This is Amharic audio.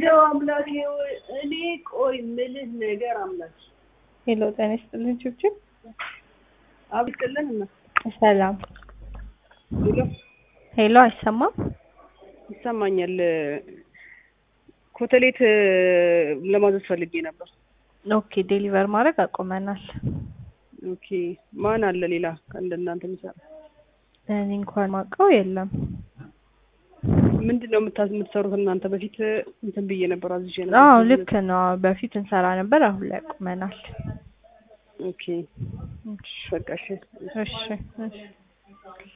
እንደው አምላኬ ሆይ እኔ ቆይ ምልህ ነገር አምላኬ ሄሎ ጤና ይስጥልኝ ችብችብ አብቅልን እና ሰላም ሄሎ ሄሎ አይሰማም ይሰማኛል ኮተሌት ለማዘዝ ፈልጌ ነበር ኦኬ ዴሊቨር ማድረግ አቁመናል ኦኬ ማን አለ ሌላ እንደ እናንተ የሚሰራ እኔ እንኳን ማውቀው የለም ምንድን ነው የምታ- የምትሰሩት እናንተ በፊት እንትን ብዬ ነበር አዝዤ ነበር አዎ ልክ ነው በፊት እንሰራ ነበር አሁን ላይ አቁመናል ኦኬ በቃ እሺ እሺ እሺ